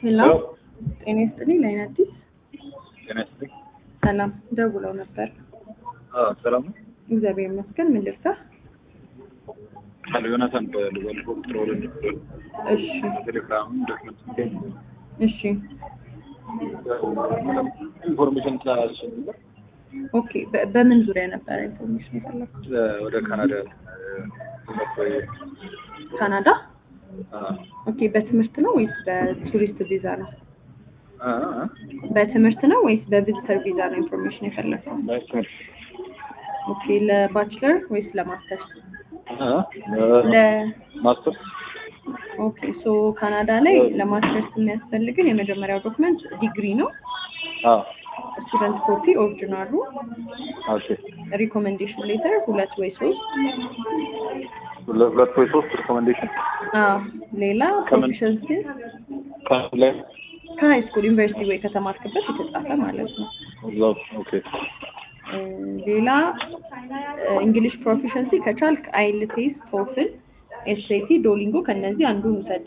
ሄሎ ጤና ይስጥልኝ። ላይን አዲስ ጤና ይስጥልኝ። ሰላም ደውለው ነበር። አዎ ሰላም ነው። እግዚአብሔር ይመስገን። ምን ልርሳ? ቃል ዮናታን በልበልፎ ቁጥር ሁለት እሺ ቴሌግራም ዶክመንት እሺ ኢንፎርሜሽን ስላልሽኝ ኦኬ። በ- በምን ዙሪያ ነበረ ኢንፎርሜሽን የፈለኩት? ወደ ካናዳ ካናዳ። ኦኬ። በትምህርት ነው ወይስ በቱሪስት ቪዛ ነው? በትምህርት ነው ወይስ በቪዚተር ቪዛ ነው ኢንፎርሜሽን የፈለከው? ኦኬ። ለባችለር ወይስ ለማስተርስ? ለ ማስተር ኦኬ ሶ ካናዳ ላይ ለማስተርስ የሚያስፈልግን የመጀመሪያው ዶክመንት ዲግሪ ነው። ስቱደንት ኮፒ ኦሪጂናሉ፣ ኦኬ ሪኮሜንዴሽን ሌተር ሁለት ወይ ሶስት። ሁለት ወይ ሶስት ሪኮሜንዴሽን አዎ ሌላ ከምን? ፕሮፊሸንሲ ላይ ከሀይ ስኩል ዩኒቨርሲቲ ወይ ከተማርክበት የተጻፈ ማለት ነው። እዛው ኦኬ እ፣ ሌላ እንግሊሽ ፕሮፊሸንሲ ከቻልክ አይልቴስ፣ ቶፍል፣ ኤስኤቲ፣ ዶሊንጎ ከነዚህ አንዱን ውሰድ።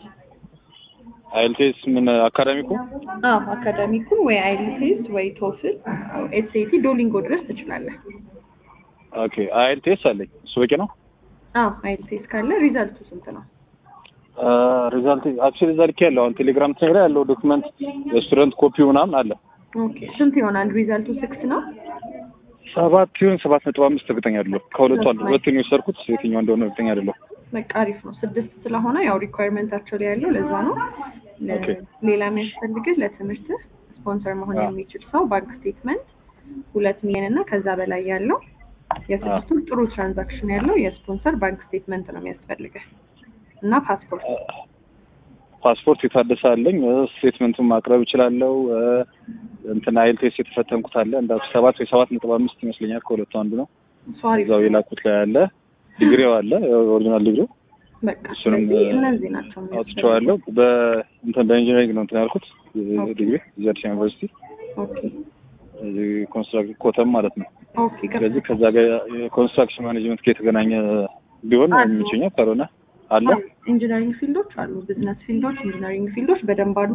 አይልቴስ ምን አካዳሚኩ አዎ አካዳሚኩን ወይ አይልቴስ ወይ ቶፍል፣ ኤስኤቲ፣ ዶሊንጎ ድረስ ትችላለህ። ኦኬ አይልቴስ አለኝ እሱ በቂ ነው አዎ አይልቴስ ካለ ሪዛልቱ ስንት ነው? ሪዛልት አክቹዋሊ እዛ ልክ ያለው አሁን ቴሌግራም ላይ ያለው ዶክመንት የስቱደንት ኮፒ ምናምን አለ ኦኬ ስንት ይሆናል? ሪዛልቱ ሲክስ ነው። ሰባት ይሁን ሰባት ነጥብ አምስት እርግጠኛ አይደለሁ ከሁለቱ አንዱ ሁለቱን የወሰድኩት የትኛው እንደሆነ እርግጠኛ አይደለሁ በቃ አሪፍ ነው። ስድስት ስለሆነ ያው ሪኳየርመንታቸው ላይ ያለው ለዛ ነው። ለ- ኦኬ። ሌላ የሚያስፈልግህ ለትምህርት ስፖንሰር መሆን አዎ። የሚችል ሰው ባንክ ስቴትመንት ሁለት ሚሊዮን እና ከዛ በላይ ያለው የስድስቱ ጥሩ ትራንዛክሽን ያለው የስፖንሰር ባንክ ስቴትመንት ነው የሚያስፈልግህ እና ፓስፖርት ፓስፖርት የታደሰ አለኝ ስቴትመንቱን ማቅረብ እችላለሁ እ፣ እንትን አይልቴስ የተፈተንኩት አለ እንዳ ሰባት ወይ ሰባት ነጥብ አምስት ይመስለኛል ከሁለቱ አንዱ ነው እሱ አሪፍ እዛው የላኩት ላይ አለ ዲግሪው አለ ኦሪጂናል ዲግሪው በቃ እሱንም ስለዚህ እነዚህ ናቸው አውጥቼዋለሁ በእንትን በኢንጂነሪንግ ነው እንትን ያልኩት ኦኬ። ዲግሪ እዚህ አዲስ ዩኒቨርሲቲ ኦኬ እዚህ ኮንስትራክሽን ኮተም ማለት ነው ኦኬ ገባ። ስለዚህ ከዛ ጋር የኮንስትራክሽን ማኔጅመንት ጋር የተገናኘ ቢሆን አሉ። የሚችኛል ካልሆነ አለ ኢንጂነሪንግ ፊልዶች አሉ፣ ቢዝነስ ፊልዶች፣ ኢንጂነሪንግ ፊልዶች በደንብ አሉ።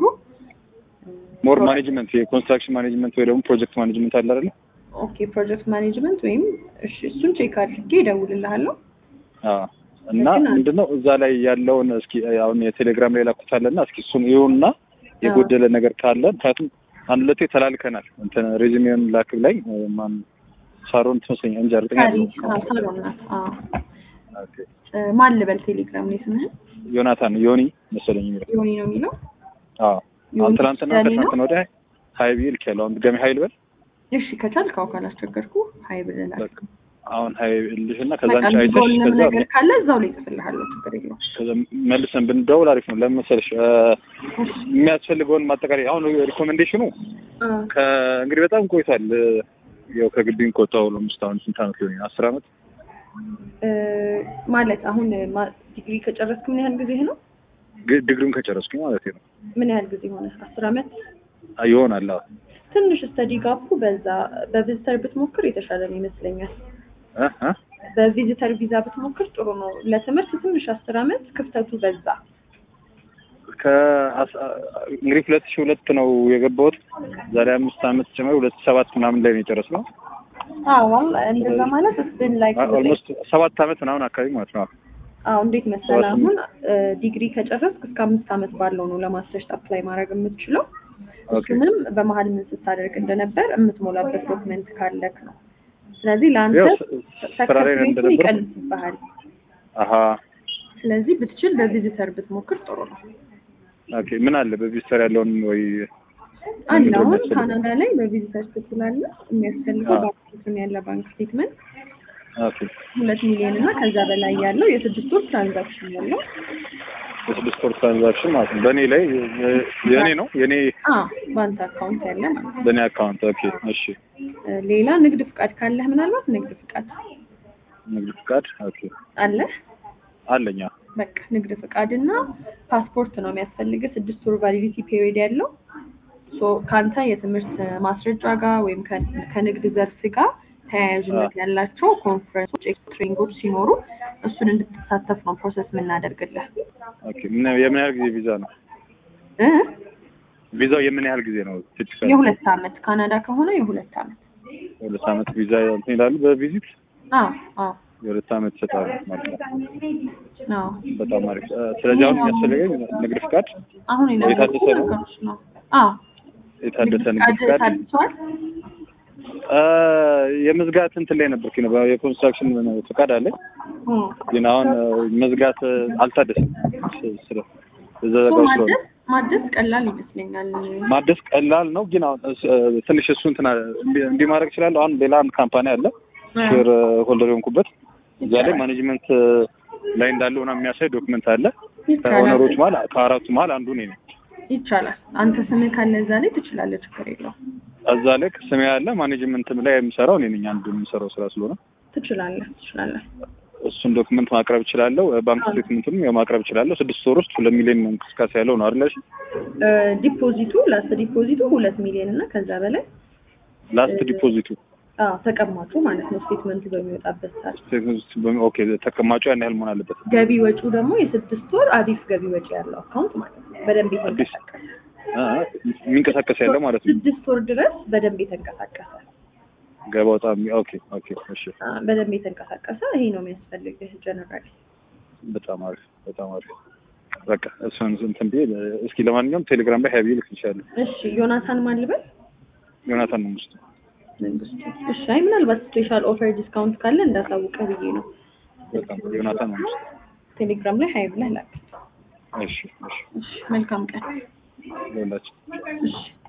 ሞር ማኔጅመንት የኮንስትራክሽን ማኔጅመንት ወይ ደግሞ ፕሮጀክት ማኔጅመንት አለ አይደለ? ኦኬ ፕሮጀክት ማኔጅመንት ወይም እሺ፣ እሱን ቼክ አድርጌ እደውልልሃለሁ። አዎ። እና ግን አለ። ምንድነው እዛ ላይ ያለውን እስኪ አሁን የቴሌግራም ላይ ላኩት አለና እስኪ እሱን ይሁንና የጎደለ ነገር ካለ ምክንያቱም አንድ ሁለቴ ተላልከናል። እንትን ሬዚሜውን ላክ ላይ ማን ሳሮን ትመስለኛል እንጂ እርግጠኛ አይደለሁም። ሳሎን ናት። አዎ። ኦኬ። እ፣ ማን ልበል ቴሌግራም ላይ ስምህን? ዮናታን ዮኒ መሰለኝ የሚለው ዮኒ ነው የሚለው። አዎ። ዮኒ አሁን ትናንትና ደኔ ነው? ከትናንትና ወዲያ ሀይ ብዬ ልኬያለሁ። አሁን ድጋሚ ሀይ ልበል እሺ ከቻልክ አዎ፣ ካላስቸገርኩ ሀይ ብለናል። በቃ አሁን ሀይ ልሽና ከዛ በቃ አንቺ አይተሽ የሚጎልም ከዛ ነገር ካለ እዛው ላይ ጽፍልሃለሁ። ችግር የለውም። ከዛ መልሰን ብንደውል አሪፍ ነው። ለምን መሰለሽ እ፣ የሚያስፈልገውን ማጠቃለያ አሁን ሪኮሜንዴሽኑ አ፣ ከእንግዲህ በጣም ቆይቷል። እ፣ ያው ከግቢም ከወጣሁ አምስት አሁን ስንት ዓመት ሊሆን አስር ዓመት እ፣ ማለት አሁን ማ- ዲግሪ ከጨረስክ ምን ያህል ጊዜ ነው? ግ- ዲግሪውን ከጨረስኩኝ ማለት ነው ምን ያህል ጊዜ ሆነ? አስር አመት አ- ይሆናል። አዎ ትንሽ ስተዲ ጋፑ በዛ በቪዚተር ብትሞክር የተሻለ ነው ይመስለኛል። እ እ በቪዚተር ቪዛ ብትሞክር ጥሩ ነው። ለትምህርት ትንሽ አስር አመት ክፍተቱ በዛ። ከአስ- እንግዲህ ሁለት ሺህ ሁለት ነው የገባሁት ዛሬ አምስት ዓመት ጨምሮ ሁለት ሺህ ሰባት ምናምን ላይ ነው የጨረስነው። አዎ እንደዛ ማለት ስን ላይክ ኦልሞስት ሰባት ዓመት ምናምን አካባቢ ማለት ነው። አዎ እንዴት መሰለህ ሰባት አሁን ዲግሪ ከጨረስክ እስከ አምስት አመት ባለው ነው ለማስተርስ አፕላይ ማድረግ የምትችለው። ኦኬ እሱንም በመሀል ምን ስታደርግ እንደነበር የምትሞላበት ዶክመንት ካለክ ነው። ስለዚህ ለአንተ ያው ስ- ስራ ላይ ሰክሰስ ሬቱ እንደነበረ ይቀንስብሃል። አሀ ስለዚህ ብትችል በቪዚተር ብትሞክር ጥሩ ነው። ኦኬ ምን አለ በቪዚተር ያለውን ወይ አንድ ምንድነው አሁን የሚያስፈልገው? ካናዳ ላይ በቪዚተር ስትላለ የሚያስፈልገው አዎ። ባንክ ስቴትመንት ያለ ባንክ ስቴትመንት ኦኬ ሁለት ሚሊዮን እና ከዛ በላይ ያለው የስድስት ወር ትራንዛክሽን ያለው የስድስት ወር ትራንዛክሽን ማለት ነው። በእኔ ላይ የ- የእኔ ነው የእኔ አ ባንክ አካውንት ያለ ማለት ነው። በእኔ አካውንት ኦኬ እሺ እ፣ ሌላ ንግድ ፍቃድ ካለህ ምናልባት ንግድ ፍቃድ ንግድ ፍቃድ ኦኬ አለ አለኛ በቃ ንግድ ፍቃድ እና ፓስፖርት ነው የሚያስፈልግህ። ስድስት ወር ቫሊዲቲ ፔሪድ ያለው ሶ ከአንተ የትምህርት ማስረጃ ጋር ወይም ከ- ከንግድ ዘርፍ ጋር ተያያዥነት ያላቸው ኮንፈረንሶች፣ ኤክስትሪንጎች ሲኖሩ እሱን እንድትሳተፍ ነው ፕሮሰስ የምናደርግልህ። ኦኬ ምን የምን ያህል ጊዜ ቪዛ ነው? እ ቪዛው የምን ያህል ጊዜ ነው? ቲፒካል የሁለት አመት ካናዳ ከሆነ የሁለት አመት ሁለት አመት ቪዛ እንትን ይላሉ በቪዚት አዎ አዎ የሁለት አመት ይሰጣሉ ማለት ነው። አዎ በጣም አሪፍ። እ፣ ስለዚህ አሁን የሚያስፈልገኝ ንግድ ፍቃድ፣ አሁን የነገርኩህ የታደሰ ነው? ነገሮች ነው። አዎ የታደሰ ንግድ ፍቃድ ፍቃድ ታድሷል? እ፣ የመዝጋት እንትን ላይ ነበርኩኝ ነው የኮንስትራክሽን ፍቃድ አለኝ እ። ግን አሁን እ፣ መዝጋት እ፣ አልታደሰም። ስ- ስለ እዛ እሱ ጋር ስለሆነ ማደስ ማደስ ቀላል ይመስለኛል። ማደስ ቀላል ነው። ግን አሁን እስ- እ፣ ትንሽ እሱ እንትን አ- እንዲ- እንዲህ ማድረግ እችላለሁ። አሁን ሌላ አንድ ካምፓኒ አለ ሼር ሆልደር የሆንኩበት እዛ ላይ ማኔጅመንት እ፣ ላይ እንዳለው ምናምን የሚያሳይ ዶክመንት አለ። ይቻላል ከኦነሮች መሀል ከአራቱ መሀል አንዱ እኔ ነኝ። ይቻላል። አንተ ስምህ ካለ እዛ ላይ ትችላለህ፣ ችግር የለውም። እዛ ላይ ስሜ ያለ ማኔጅመንትም ላይ የምሰራው እኔ ነኝ። አንዱ የምሰራው ስራ ስለሆነ ትችላለህ ትችላለህ። እሱን ዶክመንት ማቅረብ እችላለሁ። ባንክ ስቴትመንቱንም ያው ማቅረብ እችላለሁ። ስድስት ወር ውስጥ ሁለት ሚሊዮን እንቅስቃሴ ያለው ነው አይደል? እ፣ ዲፖዚቱ ላስት ዲፖዚቱ ሁለት ሚሊዮን እና ከዛ በላይ ላስት ዲፖዚቱ አዎ ተቀማጩ ማለት ነው። ስቴትመንቱ በሚወጣበት ሰዓት ስቴትመንት ኦኬ፣ ተቀማጩ ያን ያህል መሆን አለበት። ገቢ ወጪው ደግሞ የስድስት ወር አዲስ ገቢ ወጪ ያለው አካውንት ማለት ነው። በደንብ የተንቀሳቀሰ አ፣ የሚንቀሳቀስ ያለው ማለት ነው። ስድስት ወር ድረስ በደንብ የተንቀሳቀሰ ገባ ወጣ። ኦኬ ኦኬ፣ እሺ፣ አ፣ በደንብ የተንቀሳቀሰ ይሄ ነው የሚያስፈልግህ ጀነራል። በጣም አሪፍ፣ በጣም አሪፍ። በቃ እሱን እንትን ብዬ እስኪ ለማንኛውም ቴሌግራም ላይ ሀይብዬ ልክ ይችላል። እሺ ዮናታን ማን ልበል? ዮናታን ነው ውስጥ መንግስቱ። እሺ አይ ምናልባት ስፔሻል ኦፈር ዲስካውንት ካለ እንዳሳውቀህ ብዬ ነው። በጣም ዮናታን ነው ውስጥ። ቴሌግራም ላይ ሀይ ብለህ ላክ። እሺ፣ እሺ፣ እሺ መልካም ቀን። ለሁላችን እሺ